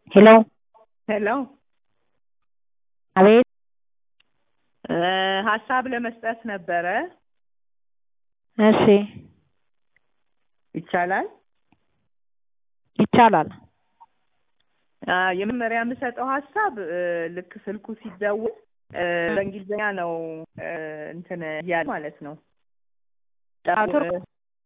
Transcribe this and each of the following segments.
ሄሎ ሄሎ አቤት ሀሳብ ለመስጠት ነበረ። እሺ ይቻላል? ይቻላል። አ፣ የመጀመሪያ የምሰጠው ሀሳብ እ፣ ልክ ስልኩ ሲደውል እ፣ በእንግሊዝኛ ነው እ፣ እንትን እያለ ማለት ነው። ኔትወርክ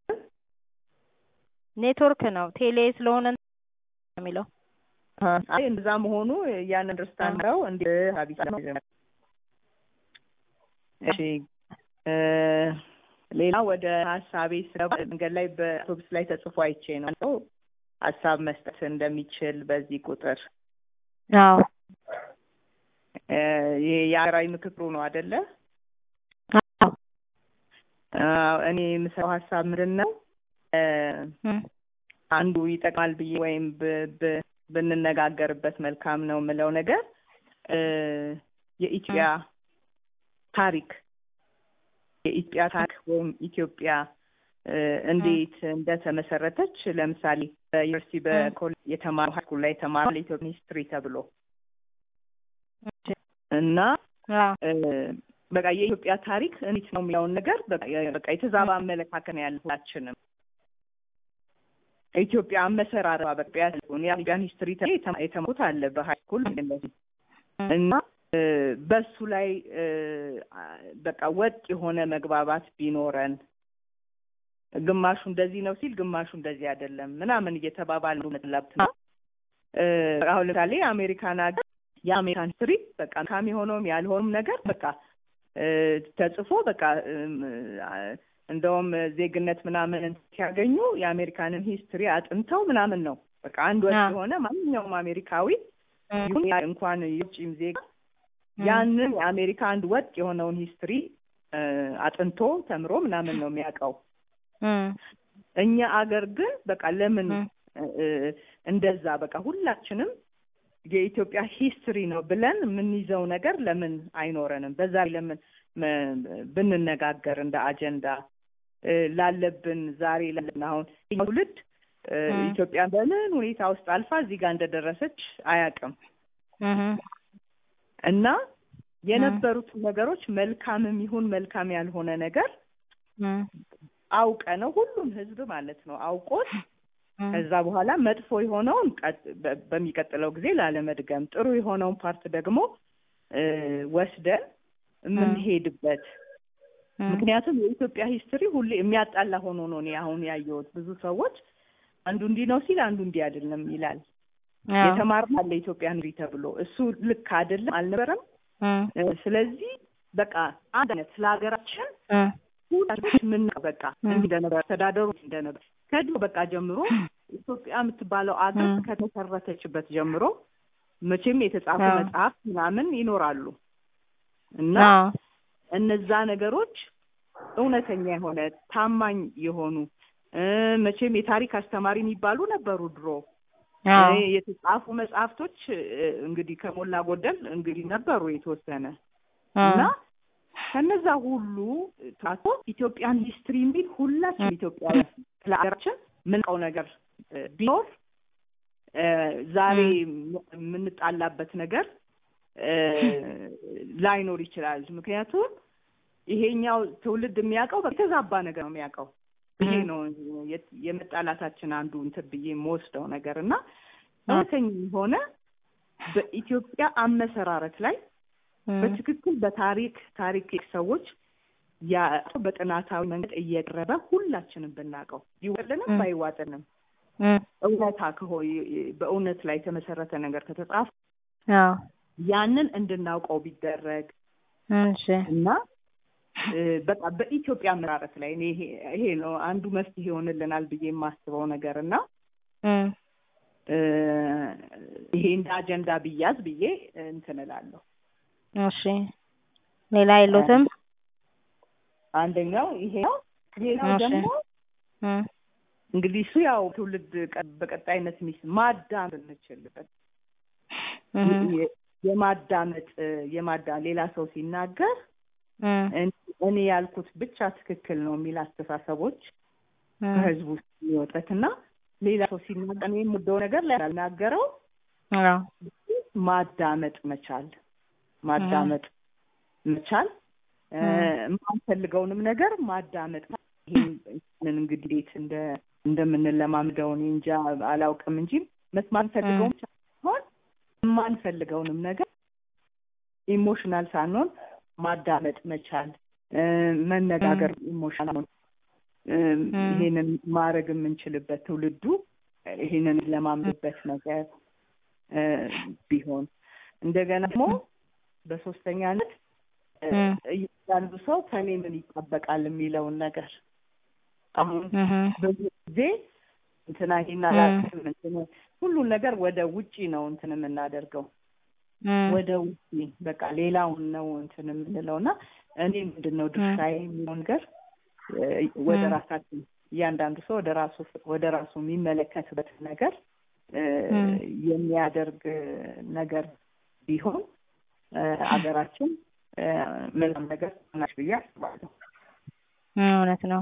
ኔትወርክ ነው ቴሌ ስለሆነ ነው የሚለው አይ እንደዛ መሆኑ ያን አንደርስታንድ ነው እንዲ ሀቢሳ ነው። እሺ እ፣ ሌላ ወደ ሀሳቤ ስገባ መንገድ ላይ በአውቶቡስ ላይ ተጽፎ አይቼ ነው ሰው ሀሳብ መስጠት እንደሚችል በዚህ ቁጥር አዎ እ፣ ይሄ የሀገራዊ ምክክሩ ነው አይደለ? አዎ አዎ፣ እኔ የምሰራው ሀሳብ ምንድን ነው እ፣ እም፣ አንዱ ይጠቅማል ብዬ ወይም ብ- ብ- ብንነጋገርበት መልካም ነው የምለው ነገር እ፣ የኢትዮጵያ ታሪክ የኢትዮጵያ ታሪክ ወይም ኢትዮጵያ እ፣ እንዴት እንደተመሰረተች ለምሳሌ በዩኒቨርሲቲ በኮሌጅ የተማሩ ሃይስኩል ላይ የተማሩ ለኢትዮጵያ ሂስትሪ ተብሎ እና አዎ እ፣ በቃ የኢትዮጵያ ታሪክ እንዴት ነው የሚለውን ነገር በቃ በቃ የተዛባ አመለካከት ነው ያለ ሁላችንም። ኢትዮጵያ አመሰራረቷ በቃ የኢትዮጵያን ሂስትሪ የተማሩት አለ በሃይስኩል እንደዚህ እና እ፣ በሱ ላይ እ፣ በቃ ወጥ የሆነ መግባባት ቢኖረን ግማሹ እንደዚህ ነው ሲል ግማሹ እንደዚህ አይደለም ምናምን እየተባባሉ መጥላብት ነው። እ፣ አሁን ለምሳሌ አሜሪካን ሀገር የአሜሪካን ሂስትሪ በቃ መልካም የሆነውም ያልሆነም ነገር በቃ እ፣ ተጽፎ በቃ እም፣ አ፣ እንደውም ዜግነት ምናምን ሲያገኙ የአሜሪካንን ሂስትሪ አጥንተው ምናምን ነው በቃ አንድ ወጥ አዎ። የሆነ ማንኛውም አሜሪካዊ እም፣ ይሁን ያ እንኳን የውጭም ዜጋ እም፣ ያንን የአሜሪካ አንድ ወጥ የሆነውን ሂስትሪ እ፣ አጥንቶ ተምሮ ምናምን ነው የሚያውቀው። እም፣ እኛ አገር ግን በቃ ለምን እም፣ እ፣ እንደዛ በቃ ሁላችንም የኢትዮጵያ ሂስትሪ ነው ብለን የምንይዘው ነገር ለምን አይኖረንም? በዛ ላይ ለምን መ- ብንነጋገር እንደ አጀንዳ እ፣ ላለብን ዛሬ ላለብን አሁን ይህ ትውልድ እ፣ እም። ኢትዮጵያ በምን ሁኔታ ውስጥ አልፋ እዚህ ጋር እንደደረሰች አያውቅም እም፣ እና የነበሩትን ነገሮች መልካምም ይሁን መልካም ያልሆነ ነገር እም፣ አውቀ ነው ሁሉም ህዝብ ማለት ነው አውቆት እም፣ ከዛ በኋላ መጥፎ የሆነውን ቀጥ- በ- በሚቀጥለው ጊዜ ላለመድገም ጥሩ የሆነውን ፓርት ደግሞ እ፣ ወስደን የምንሄድበት እም፣ ምክንያቱም የኢትዮጵያ ሂስትሪ ሁሌ የሚያጣላ ሆኖ ነው እኔ አሁን ያየሁት። ብዙ ሰዎች አንዱ እንዲህ ነው ሲል አንዱ እንዲህ አይደለም ይላል። አዎ፣ የተማርነው አለ ኢትዮጵያ ሂስትሪ ተብሎ እሱ ልክ አይደለም አልነበረም። እም፣ እ፣ ስለዚህ በቃ አንድ አይነት ስለ ሀገራችን እም፣ ሁላችን ምን በቃ ም። እንዲህ እንደነበር ተዳደሩ እንደነበር ከድሮ በቃ ጀምሮ ኢትዮጵያ የምትባለው አገር ም። ከተመሰረተችበት ጀምሮ መቼም የተጻፉ አዎ። መጽሐፍ ምናምን ይኖራሉ እና አዎ፣ እነዛ ነገሮች እውነተኛ የሆነ ታማኝ የሆኑ እ፣ መቼም የታሪክ አስተማሪ የሚባሉ ነበሩ ድሮ አዎ፣ እ፣ የተጻፉ መጽሐፍቶች እ፣ እንግዲህ ከሞላ ጎደል እንግዲህ ነበሩ የተወሰነ እና አዎ፣ ከነዛ ሁሉ ታቶ ኢትዮጵያን ሂስትሪ የሚል ሁላችን ኢትዮጵያውያን ስለ ሀገራችን ምንቀው ነገር እ፣ ቢኖር እ፣ ዛሬ የምንጣላበት ነገር እ፣ ላይኖር ይችላል። ምክንያቱም ይሄኛው ትውልድ የሚያውቀው የተዛባ ነገር ነው የሚያውቀው። ይሄ ም። ነው የ- የመጣላታችን አንዱ እንትን ብዬ የምወስደው ነገር እና እውነተኛ የሆነ በኢትዮጵያ አመሰራረት ላይ እም፣ በትክክል በታሪክ ታሪክ ሰዎች ያ በጥናታዊ መንገድ እየቀረበ ሁላችንም ብናውቀው ይዋጥልንም ም። ባይዋጥልንም እም፣ እውነታ ከሆ በእውነት ላይ የተመሰረተ ነገር ከተጻፈ አዎ፣ ያንን እንድናውቀው ቢደረግ እሺ፣ እና እ፣ በቃ በኢትዮጵያ አመራረት ላይ እኔ ይሄ ይሄ ነው አንዱ መፍትሄ ይሆንልናል ብዬ የማስበው ነገር እና እም፣ እ፣ ይሄ እንደ አጀንዳ ብያዝ ብዬ እንትን እላለሁ። እሺ። ሌላ የሉትም? አንደኛው ይሄ ነው። ሌላው እሺ። ደግሞ እም፣ እንግዲህ እሱ ያው ትውልድ ቀ- በቀጣይነት ሚስ ማዳመጥ እንችልበት እም፣ የ- የማዳመጥ የማዳ ሌላ ሰው ሲናገር እም፣ እን- እኔ ያልኩት ብቻ ትክክል ነው የሚል አስተሳሰቦች እም፣ ከህዝቡ ውስጥ የሚወጣት እና ሌላ ሰው ሲናገር እኔ የምወደው ነገር ላይ ናገረው አዎ ማዳመጥ መቻል ማዳመጥ መቻል እ፣ የማንፈልገውንም ነገር ማዳመጥ ይህንን እንግዲህ እንዴት እንደ እንደምንለማምደው እኔ እንጃ አላውቅም እንጂ መስማት ፈልገውም ሳይሆን የማንፈልገውንም ነገር ኢሞሽናል ሳንሆን ማዳመጥ መቻል እ፣ መነጋገር ኢሞሽናል ይሄንን ማድረግ የምንችልበት ትውልዱ ይሄንን ለማምድበት ነገር እ፣ ቢሆን እንደገና ደግሞ በሶስተኛነት እ፣ ም። እያንዳንዱ ሰው ከኔ ምን ይጠበቃል የሚለውን ነገር አሁን እህ ብዙ ጊዜ እንትና ይሄን አላውቅም እንትን ሁሉን ነገር ወደ ውጪ ነው እንትን የምናደርገው እም ወደ ውጪ በቃ ሌላውን ነው እንትን የምንለው እና እኔ ምንድን ነው ድርሻዬ የሚለው ነገር እ፣ ወደ ም። ራሳችን እያንዳንዱ ሰው ወደ ራሱ ወደ ራሱ የሚመለከትበት ነገር እ፣ ም። የሚያደርግ ነገር ቢሆን እ፣ አገራችን እ፣ ምንም ነገር ናች ብዬ አስባለሁ። እውነት ነው።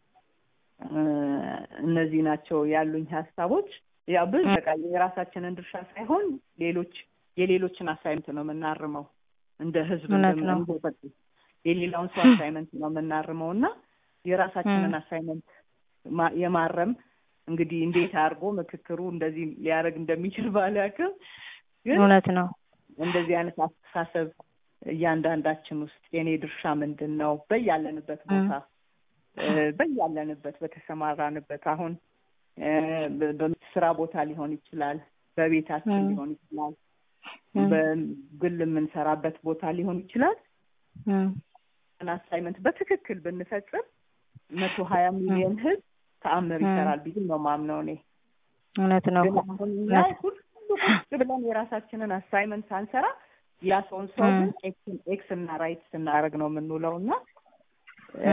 እ፣ እነዚህ ናቸው ያሉኝ ሀሳቦች። ያው ብዙ በቃ የራሳችንን ድርሻ ሳይሆን ሌሎች የሌሎችን አሳይመንት ነው የምናርመው እንደ ህዝብ እውነት እንደምን- ነው። እንደ በ- የሌላውን ሰው አሳይመንት ነው የምናርመው እና የራሳችንን አሳይመንት ማ- የማረም እንግዲህ እንዴት አድርጎ ምክክሩ እንደዚህ ሊያደርግ እንደሚችል ባላውቅም ግን እውነት ነው። እንደዚህ አይነት አስተሳሰብ እያንዳንዳችን ውስጥ የኔ ድርሻ ምንድን ነው በያለንበት ቦታ እ፣ በያለንበት በተሰማራንበት አሁን እ፣ በ- በስራ ቦታ ሊሆን ይችላል፣ በቤታችን ም። ሊሆን ይችላል፣ ም። በግል የምንሰራበት ቦታ ሊሆን ይችላል። እም አሳይመንት በትክክል ብንፈጽም መቶ ሀያ ሚሊዮን ህዝብ ተአምር ም። ይሰራል ብዬ ነው ማምነው እኔ። እውነት ነው። ግን አሁን እኛ ሁሉ ቁጭ ብለን የራሳችንን አሳይመንት ሳንሰራ ያ ሰውን ሰው ም። ግን ኤክስ ኤክስ እና ራይት ስናደርግ ነው የምንውለው እና እ፣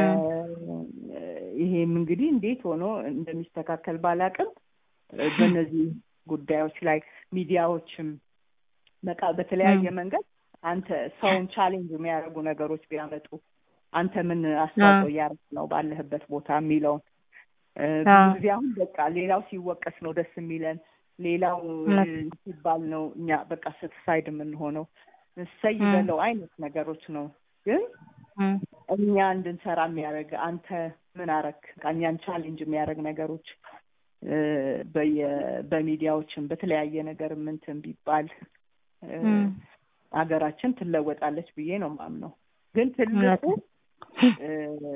ይሄም እንግዲህ እንዴት ሆኖ እንደሚስተካከል ባላቅም በእነዚህ ጉዳዮች ላይ ሚዲያዎችም በቃ በተለያየ ም። መንገድ አንተ ሰውን ቻሌንጅ የሚያደርጉ ነገሮች ቢያመጡ አንተ ምን አስተዋጽኦ እያደረግ ነው ባለህበት ቦታ የሚለውን እ፣ ብዙ አዎ። ጊዜ አሁን በቃ ሌላው ሲወቀስ ነው ደስ የሚለን ሌላው እ፣ እውነት። ሲባል ነው እኛ በቃ ስትሳይድ የምንሆነው እሰይ ም። በለው አይነት ነገሮች ነው ግን እም እኛ እንድንሰራ የሚያደርግ አንተ ምን አረክ እኛን ቻሌንጅ የሚያደርግ ነገሮች እ፣ በየ- በሚዲያዎችም በተለያየ ነገር ምንትን ቢባል እ፣ እም ሀገራችን ትለወጣለች ብዬ ነው ማምነው። ግን ትልቁ እውነት ነው። እ፣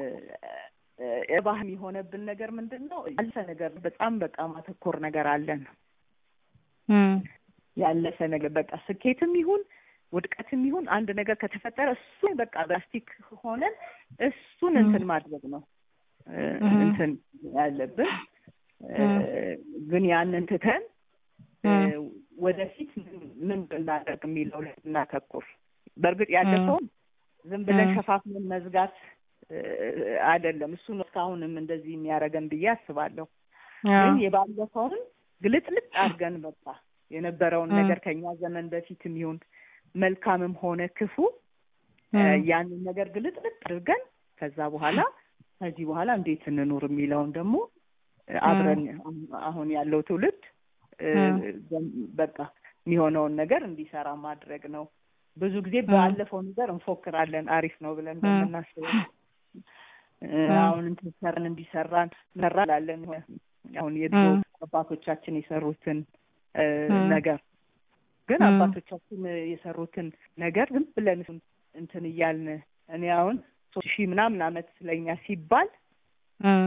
እ፣ ባህል የሆነብን ነገር ምንድን ነው? ያለፈ ነገር በጣም በቃ ማተኮር ነገር አለን። እም ያለፈ ነገር በቃ ስኬትም ይሁን ውድቀትም ይሁን አንድ ነገር ከተፈጠረ እሱን በቃ ፕላስቲክ ሆነን እሱን እንትን ማድረግ ነው እ፣ እህ። እንትን ያለብን እ፣ ግን ያንን ትተን እ፣ እም ወደፊት ምን- ምን ብናደርግ የሚለው ላይ እናተኩር። በእርግጥ ያለፈውን ዝም ብለን እም። ሸፋፍንን መዝጋት እ፣ አይደለም። እሱ ነው እስካሁንም እንደዚህ የሚያደርገን ብዬ አስባለሁ። አዎ። ግን የባለፈውን ግልጥልጥ አድርገን በቃ የነበረውን እም። ነገር ከኛ ዘመን በፊትም ይሁን መልካምም ሆነ ክፉ እ፣ እም ያንን ነገር ግልጥልጥ አድርገን ከዛ በኋላ ከዚህ በኋላ እንዴት እንኑር የሚለውን ደግሞ እ፣ አብረን አሁን- አሁን ያለው ትውልድ እ፣ እም። በ- በቃ የሚሆነውን ነገር እንዲሰራ ማድረግ ነው። ብዙ ጊዜ እም። ባለፈው ነገር እንፎክራለን አሪፍ ነው ብለን እም። በምናስበው እ፣ እም። አሁን እንትን ሰራን እንዲሰራን ሰራ ላለን አሁን የድሮ እም። አባቶቻችን የሰሩትን እ፣ እም። ነገር ግን እም። አባቶቻችን የሰሩትን ነገር ዝም ብለን እሱን እንትን እያልን እኔ አሁን ሶስት ሺህ ምናምን አመት ስለኛ ሲባል እም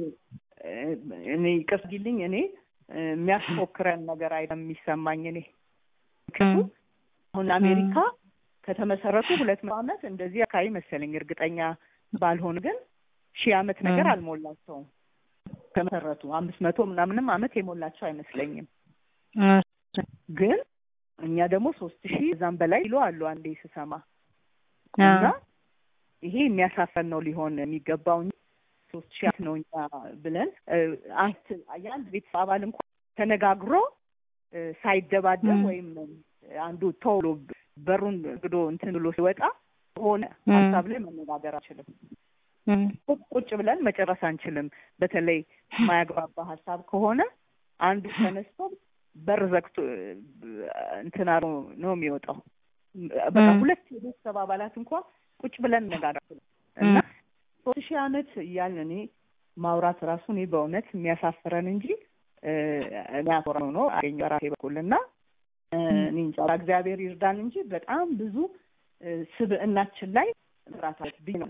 እኔ ይቅርጊልኝ እኔ እ፣ የሚያስፎክረን ነገር አይደለም የሚሰማኝ እኔ ምክንያቱም እም። አሁን አሜሪካ ከተመሰረቱ ሁለት መቶ አመት እንደዚህ አካባቢ መሰለኝ እርግጠኛ ባልሆን ግን ሺህ አመት ነገር እም። አልሞላቸውም ከመሰረቱ አምስት መቶ ምናምንም አመት የሞላቸው አይመስለኝም እሺ። ግን እኛ ደግሞ ሶስት ሺህ እዛም በላይ ይሉ አሉ አንዴ ስሰማ አዎ። እና ይሄ የሚያሳፈን ነው ሊሆን የሚገባው እንጂ ሶስት ሺህ ዓመት ነው እኛ ብለን እ፣ አንት የአንድ ቤተሰብ አባል እንኳን ተነጋግሮ እ፣ ሳይደባደብ ም። ወይም አንዱ ቶሎ በሩን ግዶ እንትን ብሎ ሲወጣ ሆነ ም። ሀሳብ ላይ መነጋገር አንችልም። እም ቁጭ ቁጭ ብለን መጨረስ አንችልም። በተለይ የማያግባባ ሀሳብ ከሆነ አንዱ ተነስቶ በር ዘግቶ እንትና ነው የሚወጣው። በቃ ሁለት የቤተሰብ አባላት እንኳን ቁጭ ብለን ነጋገር እና ሶስት ሺህ ዓመት እያልን እኔ ማውራት ራሱ እኔ በእውነት የሚያሳፍረን እንጂ የሚያኮራ ነው አገኘ ራሴ በኩል እና እኔ እንጃ እግዚአብሔር ይርዳን እንጂ በጣም ብዙ ስብዕናችን ላይ ራሳት ብኝ ነው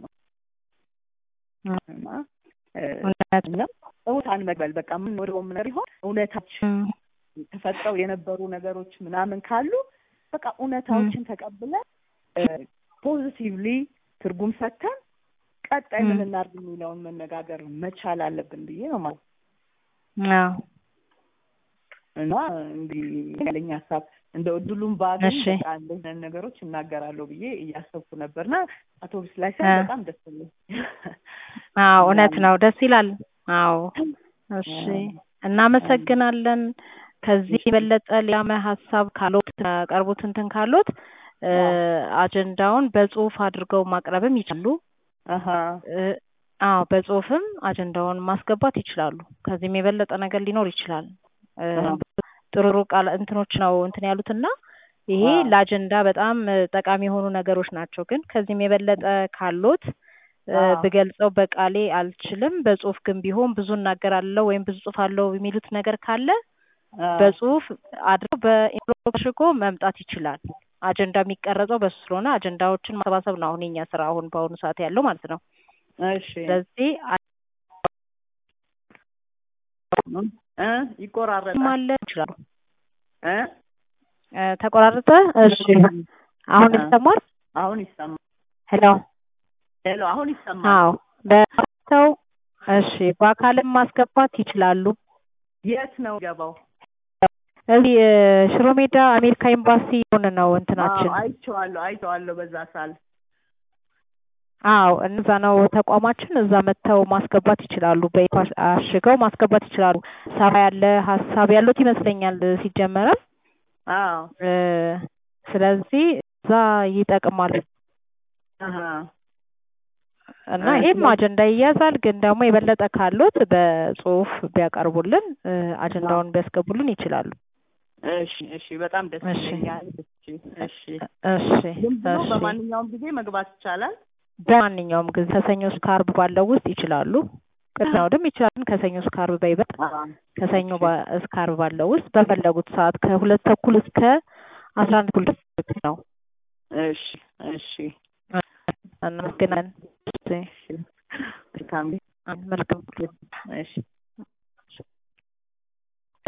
እና እውነታን መግበል በቃ የምንወደው ነገር ይሆን እውነታችን ተፈጥረው የነበሩ ነገሮች ምናምን ካሉ በቃ እውነታዎችን ተቀብለን ፖዚቲቭሊ ትርጉም ሰጥተን ቀጣይ ምን እናድርግ የሚለውን መነጋገር መቻል አለብን ብዬ ነው ማለት እና እንግዲህ ያለኝ ሀሳብ እንደ እድሉን ባገኝ በቃ እንደዚህ ነገሮች እናገራለሁ ብዬ እያሰብኩ ነበርና አውቶቡስ ላይ ሳይ በጣም ደስ ይለኝ። አዎ እውነት ነው፣ ደስ ይላል። አዎ እሺ፣ እናመሰግናለን። ከዚህ የበለጠ ሌላ ሀሳብ ካሎት ያቀርቡት እንትን ካሎት አጀንዳውን በጽሁፍ አድርገው ማቅረብም ይችላሉ። አዎ በጽሁፍም አጀንዳውን ማስገባት ይችላሉ። ከዚህም የበለጠ ነገር ሊኖር ይችላል። ጥሩ ቃል እንትኖች ነው እንትን ያሉትና ይሄ ለአጀንዳ በጣም ጠቃሚ የሆኑ ነገሮች ናቸው። ግን ከዚህም የበለጠ ካሎት ብገልጸው በቃሌ አልችልም፣ በጽሁፍ ግን ቢሆን ብዙ እናገራለሁ ወይም ብዙ ጽሁፍ አለው የሚሉት ነገር ካለ በጽሁፍ አድርገው በኢንሎግ አድርጎ መምጣት ይችላል። አጀንዳ የሚቀረጸው በሱ ስለሆነ አጀንዳዎችን ማሰባሰብ ነው አሁን የኛ ስራ አሁን በአሁኑ ሰዓት ያለው ማለት ነው። እሺ ስለዚህ ይቆራረጣል ማለት ይችላሉ። እ ተቆራረጠ። እሺ አሁን ይሰማል? አሁን ይሰማል። ሄሎ ሄሎ፣ አሁን ይሰማል። አዎ በሰው እሺ፣ በአካልም ማስገባት ይችላሉ። የት ነው ገባው? እዚህ ሽሮ ሜዳ አሜሪካ ኤምባሲ ሆነ ነው እንትናችን። አይቼዋለሁ፣ አይቼዋለሁ በዛ ሳል አዎ እዛ ነው ተቋማችን። እዛ መጥተው ማስገባት ይችላሉ። በኢፓስ አሽገው ማስገባት ይችላሉ። ሰፋ ያለ ሀሳብ ያሉት ይመስለኛል ሲጀመረም። አዎ ስለዚህ እዛ ይጠቅማል እና ይሄም አጀንዳ ይያዛል። ግን ደግሞ የበለጠ ካሉት በጽሁፍ ቢያቀርቡልን አጀንዳውን ቢያስገቡልን ይችላሉ። እሺ እሺ፣ በጣም ደስ ይለኛል። እሺ እሺ እሺ ዝም ብሎ በማንኛውም ጊዜ መግባት ይቻላል። በማንኛውም ጊዜ ከሰኞ እስከ ዓርብ ባለው ውስጥ ይችላሉ። ቅድመ እሑድም ይችላሉ። ከሰኞ እስከ ዓርብ በይበልጥ ከሰኞ እስከ ዓርብ ባለው ውስጥ በፈለጉት ሰዓት ከሁለት ተኩል እስከ አስራ አንድ ተኩል ድረስ ነው። እሺ እሺ፣ እናመሰግናለን። መልካም መልካም እሺ